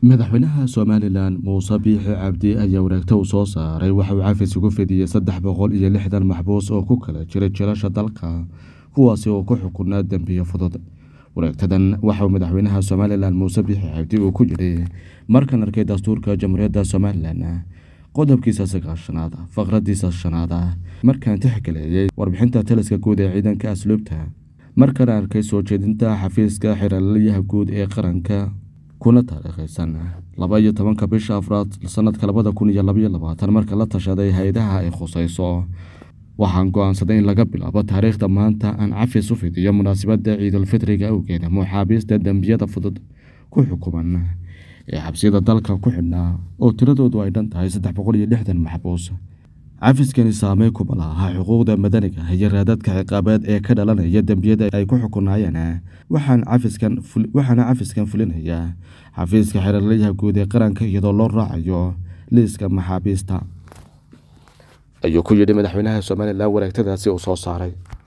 madaxweynaha somalilan muuse biixi cabdi ayaa wareegto uu soo saaray waxa uu cafis ugu fidiyey saddex boqol iyo lixdan maxbuus oo ku kala jira jilasha dalka kuwaasi oo ku xukunaa dembiyo fudud wareegtadan waxauu madaxweynaha somalilan muuse biixi cabdi uu ku yidhi markan arkay dastuurka jamhuuriyadda somalilan qodobkiisa sagaashanaad faqradiisa shanaad markaan tixgaleeyey warbixinta taliska guud ee ciidanka asluubta markaan arkay soo jeedinta xafiiska xiraalyaha guud ee qaranka kuna taariikhaysan laba iyo tobanka bisha afraad sanadka labada kun iyo labaiyo labaatan marka la tashaday hay-adaha ay khusayso waxaan go-aansaday in laga bilaabo taariikhda maanta aan cafis u fidiyo munaasabadda ciidulfitriga awgeed muxaabiista dembiyada fudud ku xukuman ee xabsiyada dalka ku xidhnaa oo tiradoodu ay dhan tahay saddex boqol iyo lixdan maxbuus cafiskani saamey kuma laha xuquuqda madaniga iyo raadadka ciqaabeed ee ka dhalanaya dembiyada ay ku xukunaayeen waxaana cafiskan fulinaya xafiiska xeraalyaha guud ee qaranka iyadoo loo raacayo liiska maxaabiista ayuu ku yidhi madaxweynaha somalilan wareegtadaasi uu soo saaray